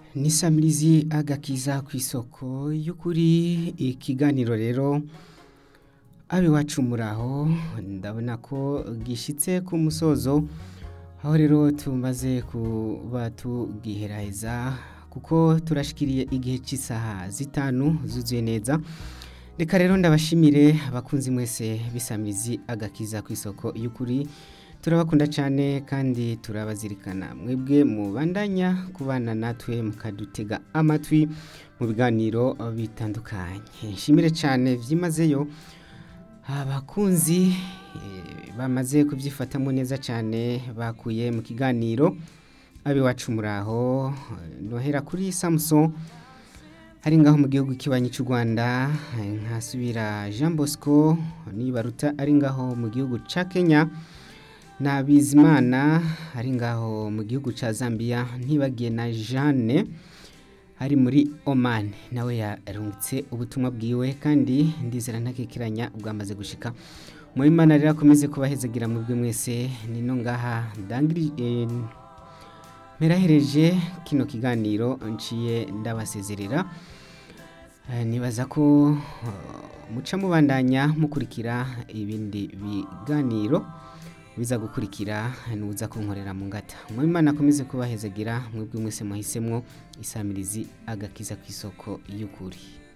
nisamirizi agakiza ku isoko y'ukuri ikiganiro rero abiwacu muraho ndabona ko gishitse ku musozo aho rero tumaze kuba tugiheraheza kuko turashikiriye igihe cy'isaha zitanu zuzuye neza reka rero ndabashimire abakunzi mwese bisamirizi agakiza ku isoko y'ukuri turabakunda cyane kandi turabazirikana mwebwe mubandanya kubana natwe mukadutega amatwi mu biganiro bitandukanye nshimire cyane byimazeyo abakunzi eh, bamaze kubyifatamo neza cyane bakuye mu kiganiro abiwacu muraho nohera kuri Samson hari ngaho mu gihugu kibanyi cy'u Rwanda nkasubira Jean Bosco nibaruta ari ngaho mu gihugu ca Kenya na Bizimana ari ngaho mu gihugu ca Zambia ntibagiye na Jeanne ari muri Oman nawe yarungitse ubutumwa bwiwe kandi ndizera ntakikiranya bwamaze gushika mu Imana rero akomeze kubahezagira mu bwe mwese nino ngaha ndangiri eh, merahereje kino kiganiro nciye ndabasezerera Eh, nibaza ko eh, muca mubandanya mukurikira ibindi biganiro biza gukurikira nuza kunkorera mu ngata mu Imana akomeze kubahezagira mwebwe mwese muhisemwo isamirizi agakiza ku isoko y'ukuri